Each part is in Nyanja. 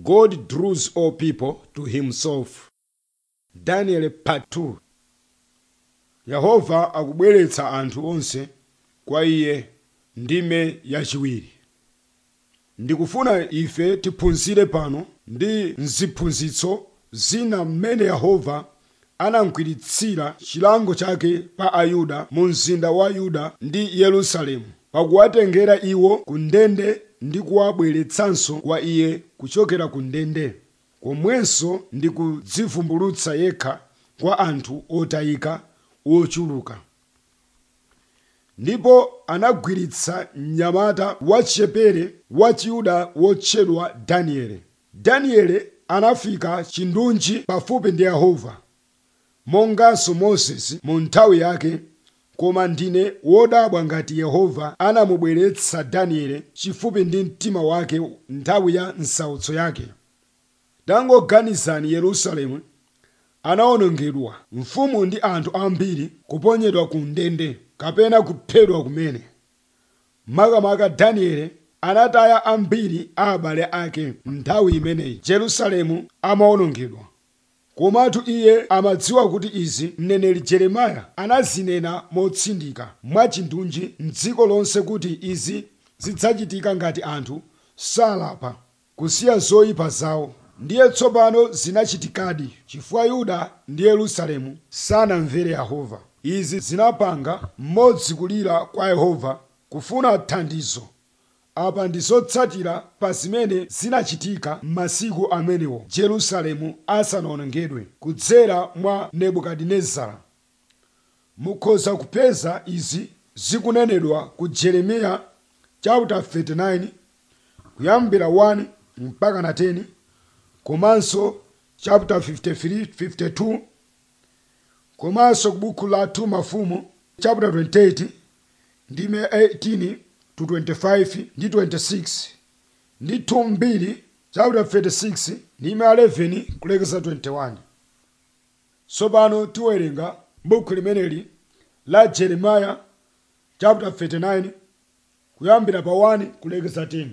God draws all people to himself. Daniel part 2 Yehova akubweretsa anthu onse kwa iye ndime yachiwiri. Ndikufuna ife tiphunzire pano ndi mziphunzitso zina mmene Yehova anamkwiritsira chilango chake pa Ayuda mu mzinda wa Yuda ndi Yerusalemu pakuwatengera iwo ku ndende ndi kuwabweretsanso kwa iye kuchokera ku ndende komwenso ndi kudzivumbulutsa yekha kwa anthu otayika ochuluka ndipo anagwiritsa mnyamata wachipere wa chiyuda wotchedwa danieli danieli anafika chindunji pafupi ndi yehova monganso moses mu nthawi yake koma ndine wodabwa ngati yehova anamubweretsa danieli chifupi ndi mtima wake nthawi ya nsautso yake tangoganizani yerusalemu anawonongedwa mfumu ndi anthu ambiri kuponyedwa ku ndende kapena kuphedwa kumene makamaka danieli anataya ambiri a abale ake nthawi imeneyi jerusalemu amawonongedwa komatu iye amadziwa kuti izi mneneri jeremiya anazinena motsindika mwachindunji mdziko lonse kuti izi zidzachitika ngati anthu salapa kusiya zoyipa zawo ndiye tsopano zinachitikadi chifukwa yuda ndi yerusalemu sanamvere yehova izi zinapanga mmodzi kulira kwa yehova kufuna thandizo apa ndi zotsatira pa zimene zinachitika m'masiku amenewo jerusalemu asanawonongedwe kudzera mwa nebukadinezara mukhoza kupeza izi zikunenedwa ku jeremiya chapter 39 kuyambira 1 mpaka na 10 komanso chapter 53 52 komanso ku buku la 2 mafumu chapter 28 ndime 18 to 25 ndi 26 ndi 2 mbiri chapter 36 ndime 11 kulekeza 21 tsopano tiwerenga buku limeneli la jeremiya chapter 39 kuyambira pa 1 kulekeza 10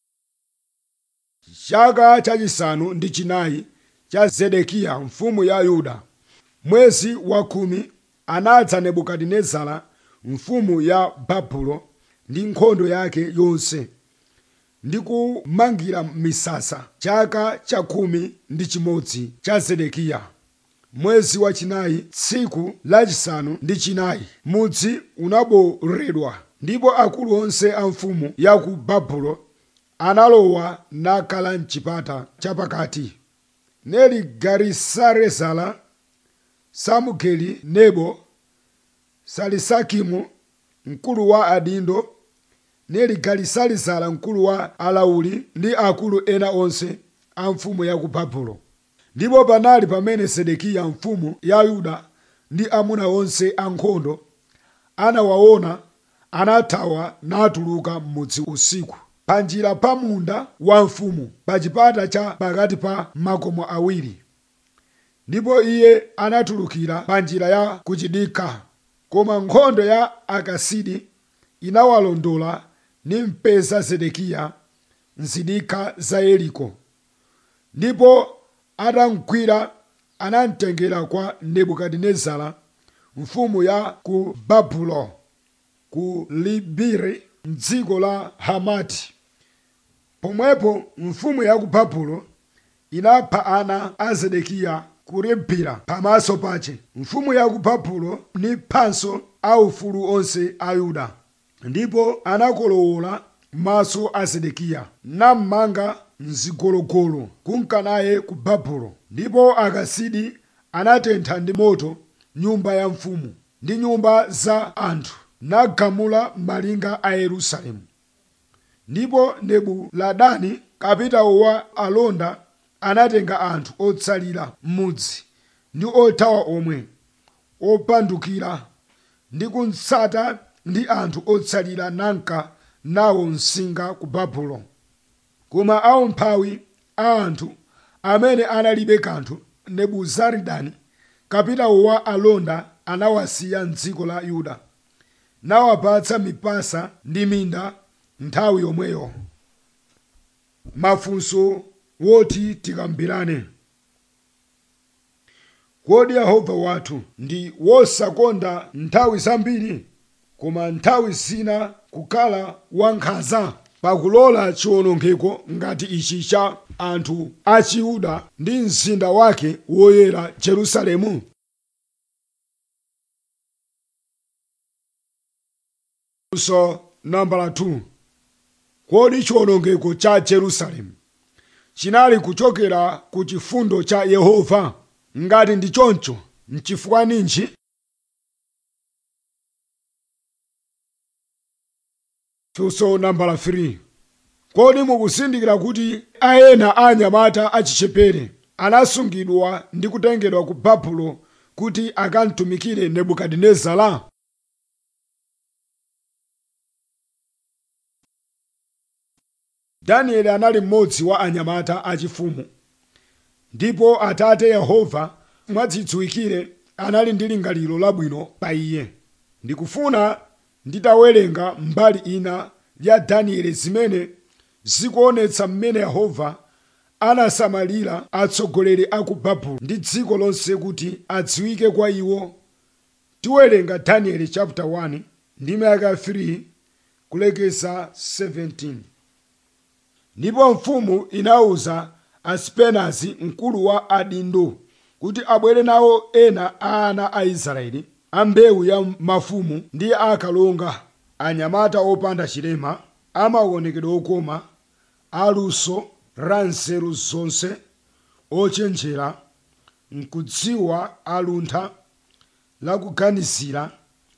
chaka chachisanu ndi chinayi cha zedekiya mfumu ya yuda mwezi wa khumi anadza nebukadinezara mfumu ya babulo ndi nkhondo yake yonse ndi kumangira misasa chaka cha khumi ndi chimodzi cha zedekiya mwezi wachinayi tsiku lachisanu ndi chinayi mudzi unaboredwa ndipo akulu onse a mfumu ya ku babulo analowa nakhala mchipata chapakati neli garisarezala samugeli nebo salisakimu mkulu wa adindo neli galisalizala mkulu wa alauli ndi akulu ena onse a mfumu ya ku babulo ndipo panali pamene sedekiya mfumu ya yuda ndi amuna onse ankhondo anawaona anathawa natuluka m'mudzi usiku pa njira pa munda wa mfumu pa chipata cha pakati pa makomo awiri ndipo iye anatulukira pa njira ya kuchidikha koma nkhondo ya akasidi inawalondola ni mpeza zedekiya mzidikha za yeriko ndipo atamgwira anamtengera kwa nebukadinezara mfumu ya ku babulo ku libiri mdziko la hamati pomwepo mfumu ya ku babulo inapha ana a zedekiya ku ribila pamaso pache mfumu ya ku babulo ni phanso aufulu onse a yuda ndipo anakolowola maso a zedekiya nammanga mzigologolo kunka naye ku babulo ndipo akasidi anatentha ndi moto nyumba ya mfumu ndi nyumba za anthu nagamula malinga a yerusalemu ndipo nebuladani kapitawo wa alonda anatenga anthu otsalira m'mudzi ndi othawa omwe opandukira ndi kutsata ndi anthu otsalira nanka nawo msinga ku babulo koma aumphawi a anthu amene analibe kanthu nebuzaridani kapitawo wa alonda anawasiya mdziko la yuda nawapatsa mipasa ndi minda nthawi yomweyo mafunso woti tikambirane kodi yehova wathu ndi wosakonda nthawi zambiri koma nthawi zina kukhala wankhanza pakulola chiwonongeko ngati ichi cha anthu a chiyuda ndi mzinda wake woyera jerusalemu funso nambala 2 kodi chiwonongeko cha jerusalemu chinali kuchokera ku chifundo cha yehova ngati ndi choncho nchifukwa ninji funso nambala 3 kodi mukuzindikira kuti aena a anyamata achichepere anasungidwa ndi kutengedwa ku babulo kuti akamtumikire nebukadinezara danieli anali mmodzi wa anyamata achifumu ndipo atate yehova mwadzidziwikire anali ndi lingaliro labwino pa iye ndikufuna nditawerenga mbali ina ya danieli zimene zikuonetsa mmene yehova anasamalira atsogoleri a ku babulo ndi dziko lonse kuti adziwike kwa iwo tiwerenga danieli chapter 1 ndi mayaka 3 kulekeza 17 ndipo mfumu inawuza asipenazi mkulu wa adindo kuti abwere nawo ena a ana a israeli a mbewu ya mafumu ndi akalonga anyamata opanda chilema amaonekedwe okoma aluso la nzeru zonse ochenjera nkudziwa aluntha lakuganizira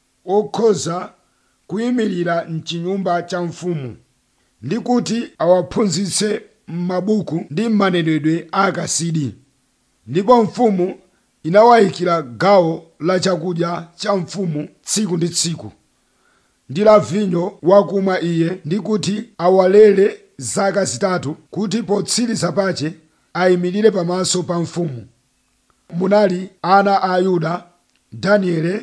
okhoza kuyimirira mchinyumba cha mfumu ndi kuti awaphunzitse m'mabuku ndi m'manenedwe akasidi ndipo mfumu inawayikira gawo la chakudya cha mfumu tsiku ndi tsiku ndi la vinyo wakumwa iye ndi kuti awalere zaka zitatu kuti potsiriza pache ayimirire pamaso pa mfumu munali ana a yuda daniele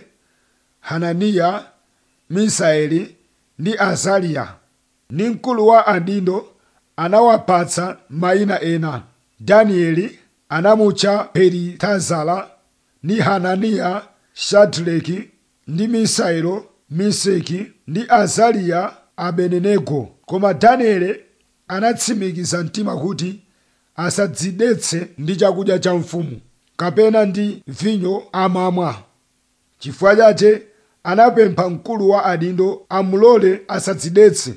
hananiya misaeli ndi azariya ndi mkulu wa adindo anawapatsa mayina ena danieli anamutcha belitazala ndi hananiya shadraki ndi misaelo meseki ndi azariya abedenego koma danieli anatsimikiza mtima kuti asadzidetse ndi chakudya cha mfumu kapena ndi vinyo amamwa chifukwa chache anapempha mkulu wa adindo amulole asadzidetse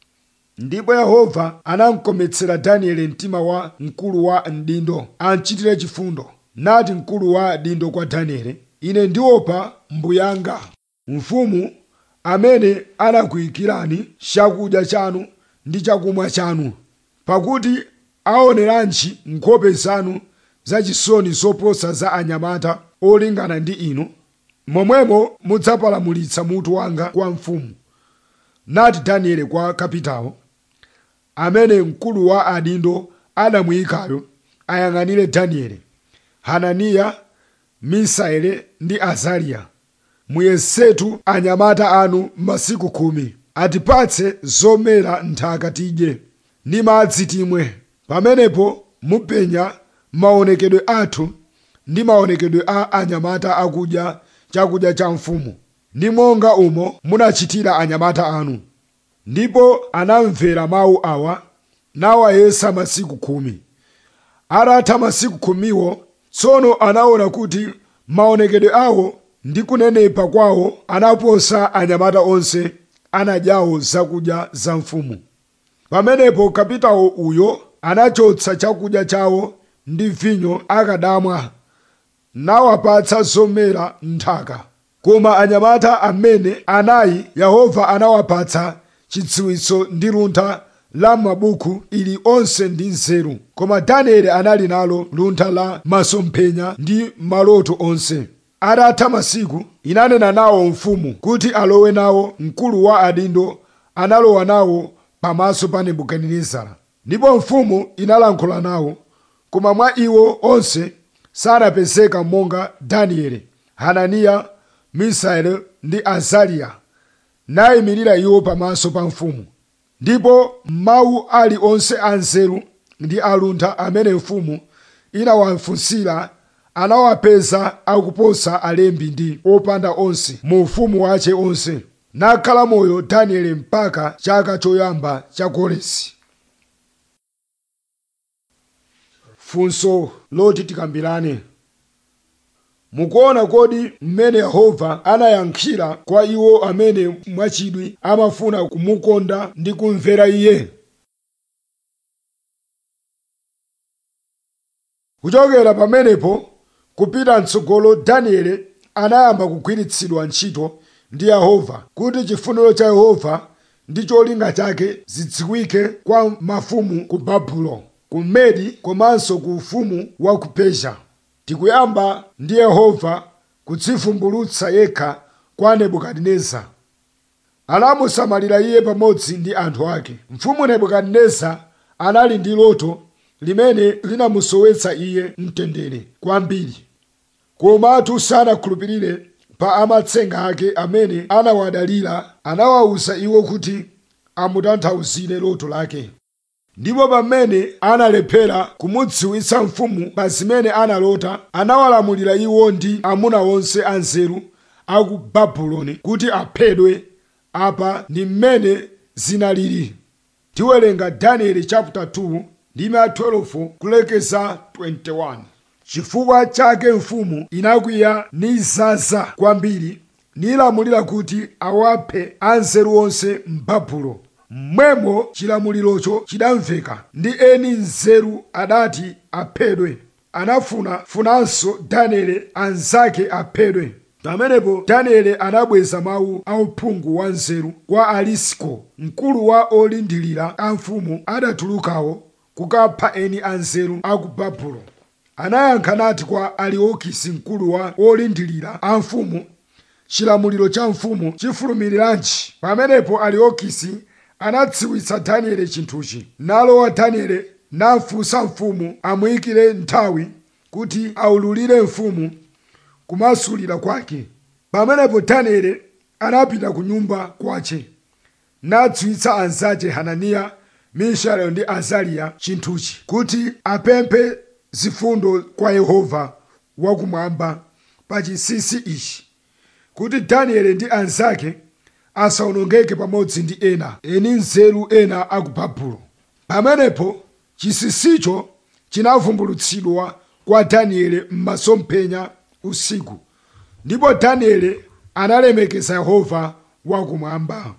ndipo yehova anamkometsera danieli mtima wa mkulu wa mdindo amchitire chifundo nati mkulu wa dindo kwa danieli ine ndiopa mbuyanga mfumu amene anakuyikirani chakudya chanu ndi chakumwa chanu pakuti aoneranji nkhope zanu zachisoni zoposa za anyamata olingana ndi inu momwemo mudzapalamulitsa mutu wanga kwa mfumu nati danieli kwa kapitawo amene mkulu wa adindo anamuyikayo ayang'anire danieli hananiya misaele ndi azariya muyesetu anyamata anu masiku khumi atipatse zomera nthaka tidye ndi madzi timwe pamenepo mupenya maonekedwe athu ndi maonekedwe a anyamata akudya chakudya cha mfumu ndi monga umo munachitira anyamata anu ndipo anamvera mawu awa nawayesa masiku khumi atatha masiku khumiwo tsono anaona kuti maonekedwe awo ndi kunenepa kwawo anaposa anyamata onse anadyawo zakudya za mfumu pamenepo kapitawo uyo anachotsa chakudya chawo ndi vinyo akadamwa nawapatsa zomera nthaka koma anyamata amene anayi yehova anawapatsa chidziwitso ndi luntha la mabuku ili onse ndi nzeru koma danieli anali nalo luntha la masomphenya ndi maloto onse atatha masiku inanena nawo mfumu kuti alowe nawo mkulu wa adindo analowa nawo pamaso pa nebukadinezara ndipo mfumu inalankhula nawo koma mwa iwo onse sanapezeka monga danieli hananiya misaeli ndi azariya nayimirira iwo pamaso pa mfumu ndipo mawu ali onse anzeru ndi aluntha amene mfumu inawafunsira anawapeza akuposa alembi ndi opanda onse mu ufumu wace onse nakhala moyo danieli mpaka chaka choyamba cha koresi funso loti tikambirane mukuona kodi mmene yehova anayankhira kwa iwo amene mwachidwi amafuna kumukonda ndi kumvera iye kuchokera pamenepo kupita mtsogolo danieli anayamba kugwiritsidwa ntchito ndi yehova kuti chifuniro cha yehova ndi cholinga chake zidziwike kwa mafumu ku babulo ku medi komanso ku ufumu wa ku persia tikuyamba ndi yehova kudzivumbulutsa yekha kwa nebukadineza anamusamalira iye pamodzi ndi anthu ake mfumu nebukadineza anali ndi loto limene linamusowetsa iye mtendere kwambiri komatu sanakhulupirire pa amatsenga ake amene anawadalira anawawuza iwo kuti amutanthauzire loto lake ndipo pamene analephera kumudziwitsa mfumu pa zimene analota anawalamulira iwo ndi amuna onse anzeru aku babuloni kuti aphedwe apa ndi mmene zinalili tiwerenga danieli chapter 2 ndime 12 kulekeza 21 chifukwa chake mfumu inakwiya nizaza kwambiri nilamulira kuti awaphe anzeru onse m'babulo mmwemo chilamulirocho chidamveka ndi eni nzeru adati aphedwe anafuna funanso danieli anzake aphedwe pamenepo danieli anabweza mawu auphungu wa nzeru kwa alisiko mkulu wa olindilira a mfumu adatulukawo kukapha eni anzeru a ku babulo anayankha nati kwa aliokisi mkulu wa olindilira a mfumu chilamuliro cha mfumu chifulumiriranji pamenepo aliokisi anadziwitsa danieli chinthuchi nalowa danieli nafunsa mfumu amuyikire nthawi kuti aululire mfumu kumasulira kwake pamenepo danieli anapita ku nyumba kwace nadziwitsa anzace hananiya mishaeli ndi azariya chinthuchi kuti apemphe zifundo kwa yehova wakumwamba pa chinsinsi ichi kuti danieli ndi anzake asawonongeke pamodzi ndi ena eni nzeru ena aku babulo pamenepo chinsinsicho chinavumbulutsidwa kwa danieli m'masomphenya usiku ndipo danieli analemekeza yehova wakumwamba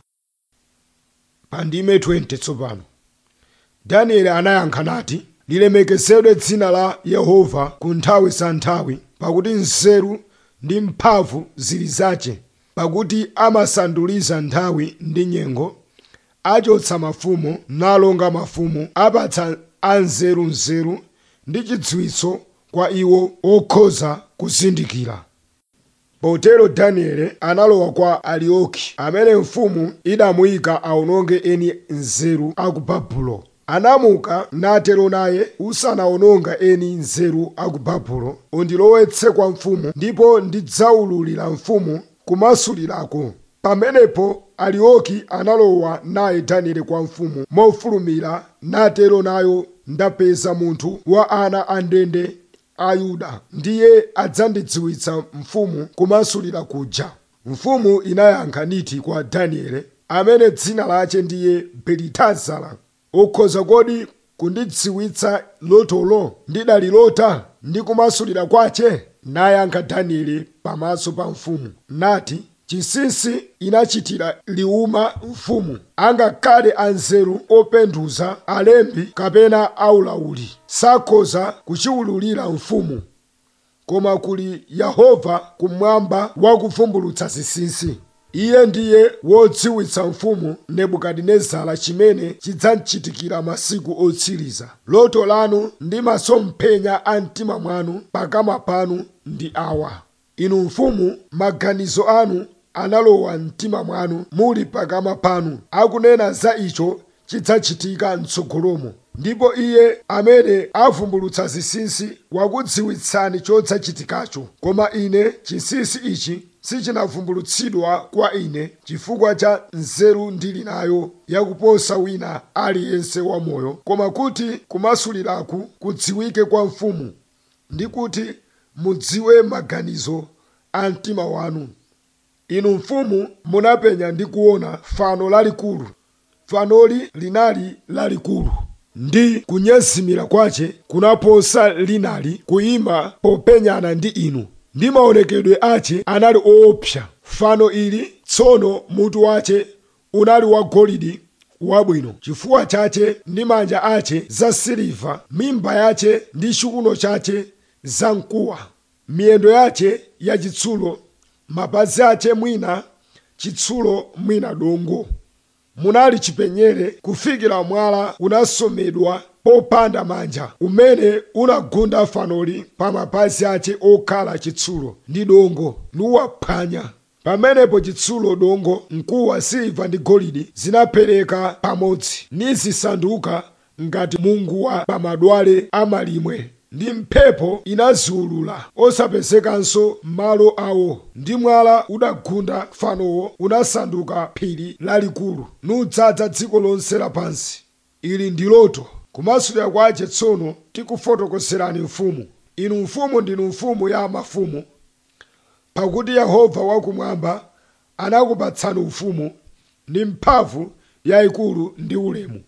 pa ndime 20 tsopano danieli anayankha nati lilemekezedwe dzina la yehova ku nthawi za nthawi pakuti nzeru ndi mphamvu zili zace pakuti amasanduliza nthawi ndi nyengo achotsa mafumu nalonga mafumu apatsa anzeru nzeru ndi chidziwitso kwa iwo okhoza kuzindikira potero danieli analowa kwa alioki amene mfumu idamuyika awononge eni nzeru aku babulo anamuka natero naye usanawononga eni nzeru aku babulo undilowetse kwa mfumu ndipo ndidzaululira mfumu kumasulirako pamenepo alioki analowa naye danieli kwa mfumu mofulumira natero nayo ndapeza munthu wa ana a ndende a yuda ndiye adzandidziwitsa mfumu kumasulira kuja mfumu inayankha niti kwa danieli amene dzina lace ndiye belitazara ukhoza kodi kundidziwitsa lotolo ndidalilota ndi kumasulira kwace nayankha danieli pamaso pa mfumu nati chinsinsi inachitira liuma mfumu angakhale anzeru openduza alembi kapena aulauli sakhoza kuchiwululira mfumu koma kuli yehova kumwamba wakuvumbulutsa zinsinsi iye ndiye wodziwitsa mfumu nebukadinezara chimene chidzamchitikira masiku otsiriza loto lanu ndi masomphenya a mtima mwanu pakamwa panu ndi awa inu mfumu maganizo anu analowa mtima mwanu muli pakamwa panu akunena za icho chidzachitika mtsogolomo ndipo iye amene avumbulutsa zinsinsi wakudziwitsani chodzachitikacho koma ine chinsinsi ichi sichinavumbulutsidwa kwa ine chifukwa cha nzeru ndili nayo yakuposa wina aliyense wamoyo koma kuti kumasuliraku kudziwike kwa mfumu ndi kuti mudziwe maganizo a mtima wanu inu mfumu munapenya ndi kuona fano lalikulu fanoli linali lalikulu ndi kunyezimira kwace kunaposa linali kuyima popenyana ndi inu ndi maonekedwe ace anali oopsa fano ili tsono mutu wace unali wa golide wabwino chifuwa chace ndi manja ace za siliva mimba yace ndi chiuno chace za mkuwa miyendo yace yachitsulo mapazi ace mwina chitsulo mwina dongo munali chipenyere kufikira mwala unasomedwa popanda manja umene unagunda fanoli pa mapazi ace okhala chitsulo ndi dongo nuwaphwanya pamenepo chitsulo dongo mkuwa siliva ndi golide zinaphwanyika pamodzi nizisanduka ngati munguwa pa madwale amalimwe ndi mphepo inaziulula osapezekanso malo awo ndi mwala udagunda fanowo unasanduka phiri lalikulu nudzaza dziko lonse lapansi ili ndi loto kumasulira kwace tsono tikufotokozerani mfumu inu mfumu ndinu mfumu ya mafumu pakuti yehova wakumwamba anakupatsani ufumu ndi mphamvu yayikulu ndi ulemu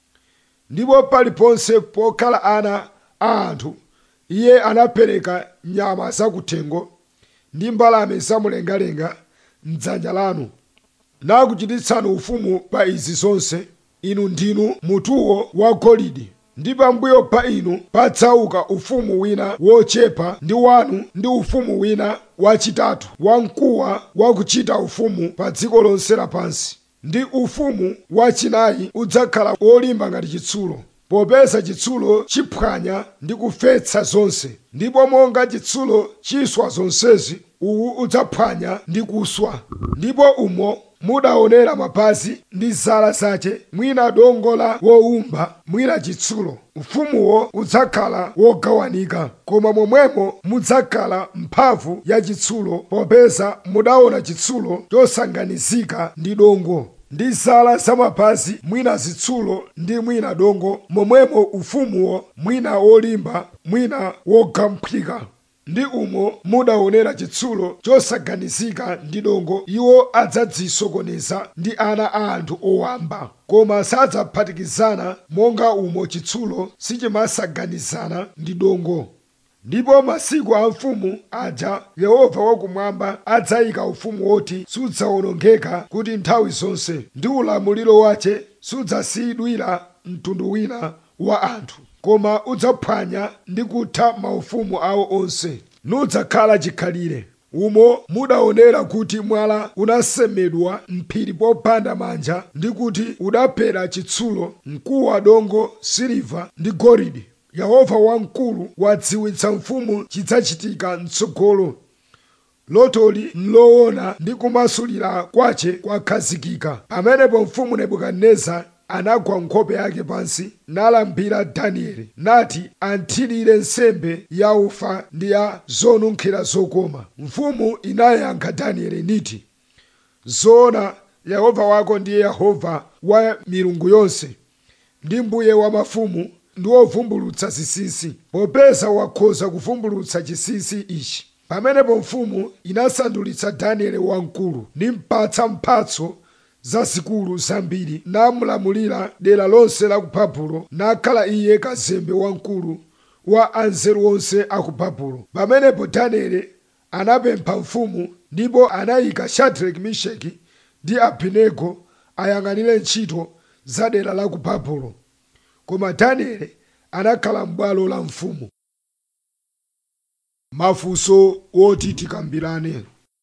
ndipo paliponse pokhala ana a anthu iye anapereka nyama zakuthengo ndi mbalame zamumlengalenga mdzanja lanu nakuchititsani ufumu pa izi zonse inu ndinu mutuwo wa golide ndi pambuyo pa inu padzauka ufumu wina wochepa ndi wanu ndi ufumu wina wachitatu wamkuwa wakuchita ufumu pa dziko lonse lapansi ndi ufumu wachinayi udzakhala wolimba ngati chitsulo popeza chitsulo chiphwanya ndi kufetsa zonse ndipo monga chitsulo chiswa zonsezi uwu udzaphwanya ndi kuswa ndipo umo mudaonera mapazi ndi zala zace mwina dongo la wowumba mwina chitsulo ufumuwo udzakhala wogawanika koma momwemo mudzakhala mphamvu ya chitsulo popeza mudaona chitsulo chosanganizika ndi dongo ndi zala zamapazi mwina zitsulo ndi mwina dongo momwemo ufumuwo mwina wolimba mwina wogamphwika ndi umo mudaonera chitsulo chosaganizika ndi dongo iwo adzadzisokoneza ndi ana a anthu owamba koma sadzaphatikizana monga umo chitsulo sichimasaganizana ndi dongo ndipo masiku a mfumu aja yehova wakumwamba adzayika ufumu woti sudzawonongeka kuti nthawi zonse ndi ulamuliro wace sudzasiyidwira mtundu wina wa anthu koma udzaphwanya ndi kutha maufumu awo onse nudzakhala chikhalire umo mudaonera kuti mwala unasemedwa mphiri popanda manja ndi kuti udaphera chitsulo mkuwa dongo siliva ndi golide yehova wamkulu wadziwitsa mfumu chidzachitika mtsogolo lotoli nloona ndi kumasulira kwace kwakhazikika pamenepo mfumu nebukadineza anagwa nkhope yake pansi nalambira danieli nati anthirire nsembe ya ufa ndi ya zonunkhira zokoma mfumu inayankha danieli niti zoona yehova wako ndiye yehova wa milungu yonse ndi mbuye wa mafumu ndi wovumbulutsa zinsinsi popeza wakhoza kuvumbulutsa chinsinsi ichi pamenepo mfumu inasandulitsa danieli wamkulu nimpatsa mphatso zazikulu zambiri namulamulira dera lonse la ku babulo nakhala iye kazembe wamkulu wa anzeru onse a ku babulo pamenepo danieli anapempha mfumu ndipo anayika shadraki misheki ndi abedenego ayang'anire ntchito za dera la ku babulo koma danieli anakhala m'bwalo la mfumu mafunso woti tikambirane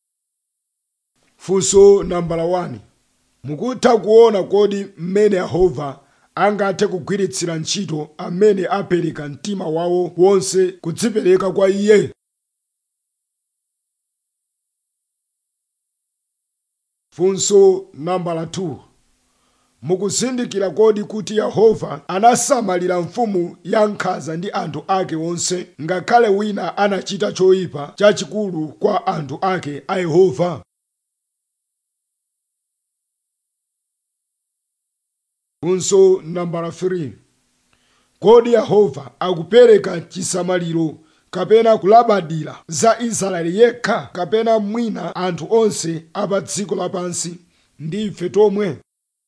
funso nambala 1 mukutha kuona kodi mmene yehova angathe kugwiritsira ntchito amene apereka mtima wawo wonse kudzipereka kwa iye funso nambala 2 mukuzindikira kodi kuti yehova anasamalira mfumu ya nkhanza ndi anthu ake onse ngakhale wina anachita choyipa chachikulu kwa anthu ake a yehova funso nambala 3 kodi yehova akupereka chisamaliro kapena kulabadira za israeli yekha kapena mwina anthu onse apa dziko lapansi ndi ife tomwe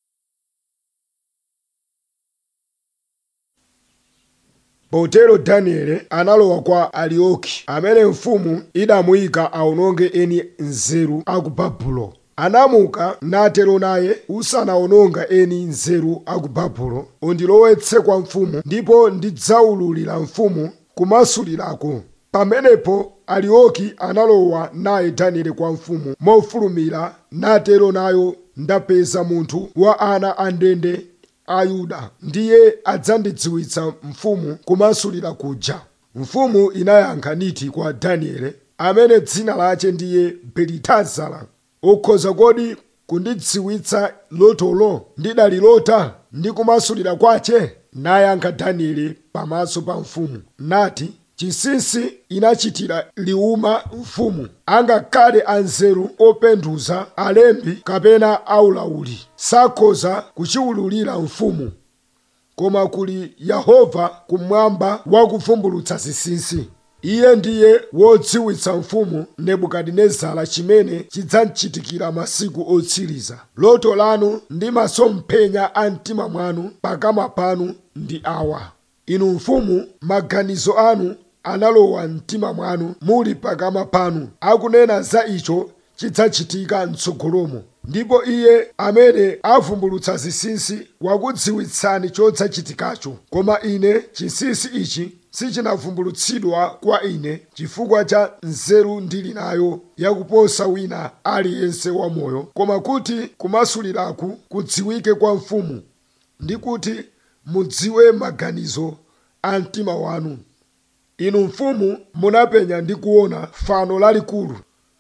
potero danieli analowa kwa arioki amene mfumu idamuyika aononge eni nzeru aku babulo anamuka natero naye usanaononga eni nzeru aku babulo undilowetse kwa mfumu ndipo ndidzaululira mfumu kumasulirako pamenepo arioki analowa naye danieli kwa mfumu mofulumira natero nayo ndapeza munthu wa ana a ndende a yuda ndiye adzandidziwitsa mfumu kumasulira kuja mfumu inayankha niti kwa danieli amene dzina lache ndiye belitazara ukhoza kodi kundidziwitsa lotolo ndidalilota ndi kumasulira kwache nayankha danieli pamaso pa mfumu nati chinsinsi inachitira liuma mfumu angakhale anzeru openduza alembi kapena aulauli sakhoza kuchiwululira mfumu koma kuli yehova kumwamba wakuvumbulutsa zinsinsi iye ndiye wodziwitsa mfumu nebukadinezara chimene chidzamchitikira masiku otsiriza loto lanu ndi masomphenya a mtima mwanu pakamwa panu ndi awa inu mfumu maganizo anu analowa mtima mwanu muli pakamwa panu akunena za icho chidzachitika mtsogolomo ndipo iye amene avumbulutsa zinsinsi wakudziwitsani chodzachitikacho koma ine chinsinsi ichi sichinavumbulutsidwa kwa ine chifukwa cha nzeru ndili nayo yakuposa wina aliyense wamoyo koma kuti kumasuliraku kudziwike kwa mfumu ndi kuti mudziwe maganizo a mtima wanu inu mfumu munapenya ndi kuona fano lalikulu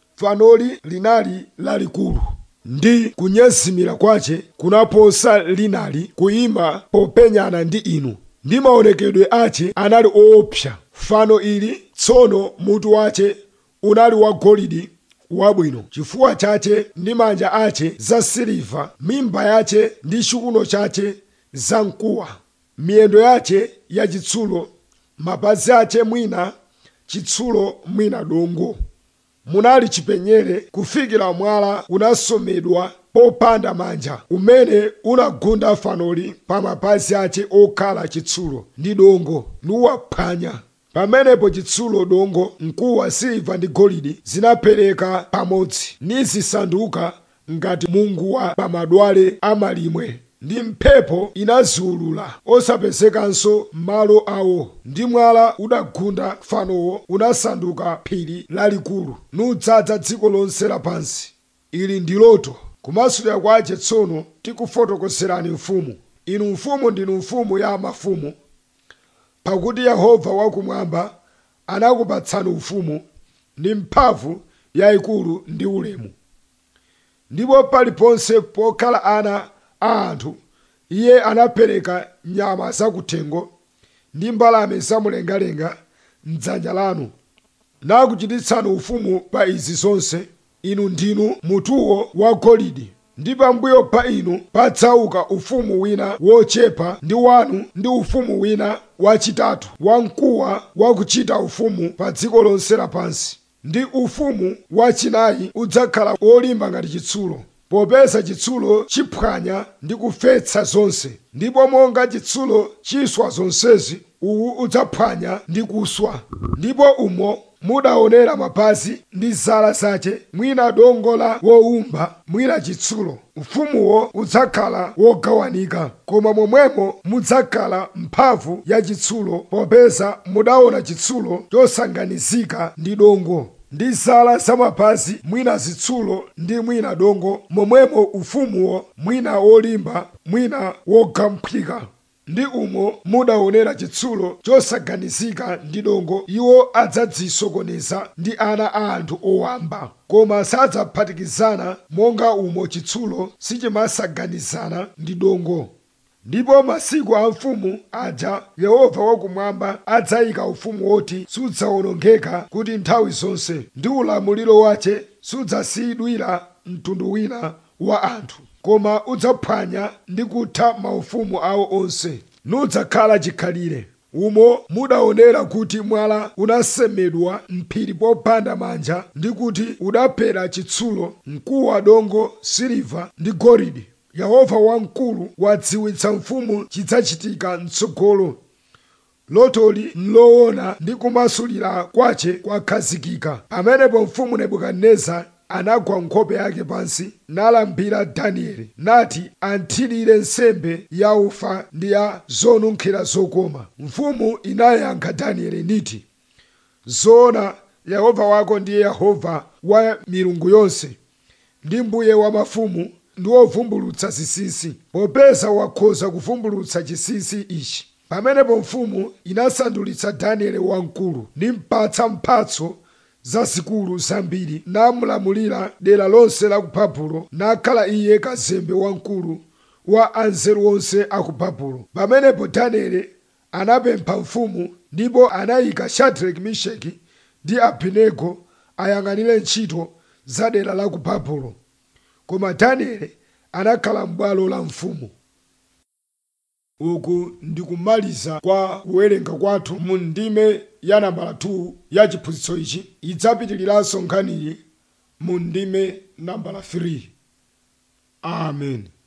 fanoli linali lalikulu ndi kunyezimira kwache kunaposa linali kuyima popenyana ndi inu ndi maonekedwe ache anali oopsa fano ili tsono mutu wache unali wagolide wabwino chifuwa chache ndi manja ache za siliva mimba yache ndi chiuno chache za mkuwa miyendo yache yachitsulo mapazi ache mwina chitsulo mwina dongo munali chipenyere kufikira mwala unasomedwa popanda manja umene unagunda fanoli pa mapazi ache okhala chitsulo ndi dongo nuwaphwanya pamenepo chitsulo dongo mkuwa siliva ndi golide zinapereka pamodzi nizisanduka ngati munguwa pa madwale amalimwe ndi mphepo inaziulula osapezekanso malo awo ndi mwala udagunda fanowo unasanduka phiri lalikulu nudzaza dziko lonse lapansi ili ndi loto kumasulira kwache tsono tikufotokozerani mfumu inu mfumu ndinu mfumu ya mafumu pakuti yehova wakumwamba anakupatsani ufumu ndi mphamvu yayikulu ndi ulemu ndipo paliponse pokhala ana a anthu iye anapereka nyama zakuthengo ndi mbalame zamumlengalenga mdzanja lanu nakuchititsani ufumu pa izi zonse inu ndinu mutuwo wa golide ndi pambuyo pa inu padzauka ufumu wina wochepa ndi wanu ndi ufumu wina wachitatu wamkuwa wakuchita ufumu pa dziko lonse lapansi ndi ufumu wachinayi udzakhala wolimba ngati chitsulo popeza chitsulo chiphwanya ndi kufetsa zonse ndipo monga chitsulo chiswa zonsezi uwu udzaphwanya ndi kuswa ndipo umo mudaonera mapazi ndi zala zache mwina dongo la wowumba mwina chitsulo ufumuwo udzakhala wogawanika koma momwemo mudzakhala mphamvu ya chitsulo popeza mudaona chitsulo chosanganizika ndi dongo ndi zala zamapazi mwina zitsulo ndi mwina dongo momwemo ufumuwo mwina wolimba mwina wogamphika ndi umo mudaonera chitsulo chosaganizika ndi dongo iwo adzadzisokoneza ndi ana a anthu owamba koma sadzaphatikizana monga umo chitsulo sichimasaganizana ndi dongo ndipo masiku a mfumu aja yehova wakumwamba adzayika ufumu woti sudzawonongeka kuti nthawi zonse ndi ulamuliro wace sudzasiyidwira mtundu wina wa anthu koma udzaphwanya ndi kutha maufumu awo onse nudzakhala chikhalire umo mudaonera kuti mwala unasemedwa mphiri popanda manja ndi kuti udaphera chitsulo mkuwa dongo siliva ndi golide yehova wamkulu wadziwitsa mfumu chidzachitika mtsogolo lotoli nloona ndi kumasulira kwace kwakhazikika pamenepo mfumu nebukadineza anagwa nkhope yake pansi nalambira danieli nati anthirire nsembe ya ufa ndi ya zonunkhira zokoma mfumu inayankha danieli niti zoona yehova wako ndiye yehova wa milungu yonse ndi mbuye wa mafumu ndi wovumbulutsa zinsinsi popeza wakhoza kuvumbulutsa chinsinsi ichi pamenepo mfumu inasandulitsa danieli wamkulu nimpatsa mphatso zazikulu zambiri namulamulira dera lonse la ku babulo nakhala iye kazembe wamkulu wa anzeru onse a ku babulo pamenepo danieli anapempha mfumu ndipo anayika shadraki misheki ndi abenego ayang'anire ntchito za dera la ku babulo koma danieli anakhala m'bwalo la mfumu uku ndikumaliza kwa kuwerenga kwathu mu ndime ya nambala 2 ya chiphunzitso ichi idzapitiriranso nkhaniyi mu ndime nambala 3 amen